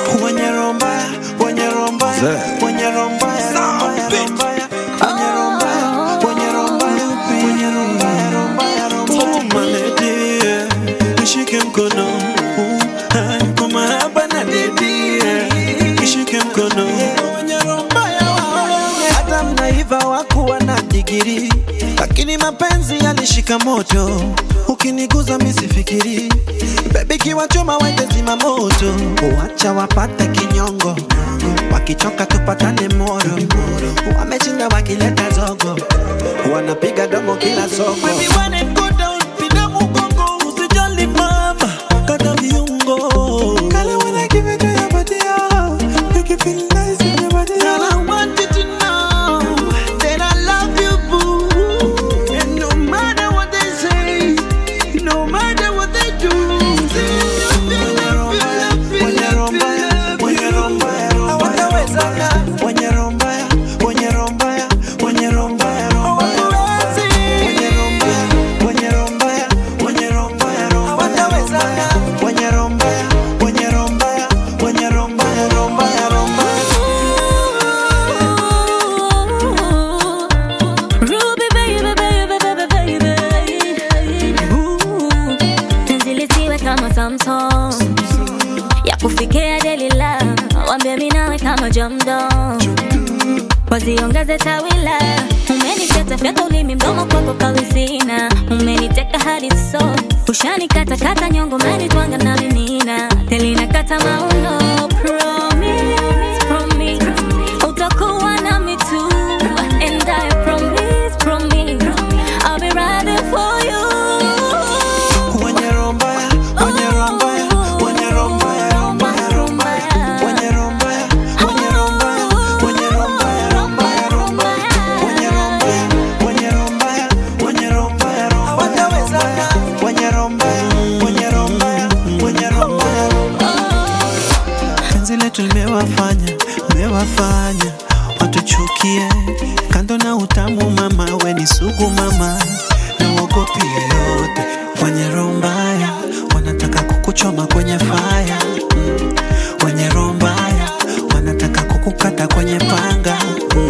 wenye roho mbaya, wenye roho mbaya, Zee. wenye roho mbaya, roho mbaya, roho mbaya, wenye roho mbaya, wenye roho mbaya, wenye roho mbaya, roho mbaya, roho mbaya. Oh, my lady, yeah. nishike mkono uh, hai, kwa mahaba na dedi yeah. nishike mkono wenye roho mbaya, wabaya. hata mnaiva wakuwa na digiri lakini mapenzi yalishika moto ukiniguza misifikiri bebi kiwachoma wende zima moto wacha wapate kinyongo wakichoka tupatane moro wamechinda wakileta zogo wanapiga domo kila soko Baby, when it go down, pinda mgongo, usijali mama, kata viungo. Kale when I give it to your body, oh, make you feel nice in your body, Girl, I want you to know that I love you, boo. And no matter what they say, no matter what they do, Wenye roho mbaya, wenye roho mbaya, hawatawezana. Wenye roho mbaya, wenye roho mbaya, wenye roho mbaya, roho mbaya. Wenye roho mbaya, wenye roho mbaya, wenye roho mbaya, roho mbaya. Hawatawezana. Wenye roho mbaya, wenye roho mbaya, wenye roho mbaya, roho mbaya, roho mbaya. Ruby baby, baby, baby, baby. Ooh, penzi lisiwe kama Samsung ya kufikia Delila, wambie mimi nawe kama jamdo, waziongeze tawila. Umeniteta fyata ulimi mdomo kwako kawizina, umeniteka hadi so ushanikata kata nyongo menitwanga na linina telina kata mauno promise, promise utakuwa nami tu and I promise, promise I'll be riding for you Wenye roho mbaya, wenye roho mbaya, wenye roho mbaya, roho mbaya, roho mbaya. Wenye roho mbaya, wenye roho mbaya, wenye roho mbaya, roho mbaya, roho mbaya. Wenye roho mbaya, wenye roho mbaya, wenye roho mbaya, roho mbaya, hawatawezana. Wenye roho mbaya, wenye roho mbaya, wenye roho mbaya, roho mbaya. Penzi letu limewafanya, limewafanya watuchukie. Kando na utamu mama, we ni sugu mama, na uogopi yoyote. Wenye roho mbaya wanataka kukuchoma kwenye faya mm. Wenye roho mbaya wanataka kukukata kwenye panga mm.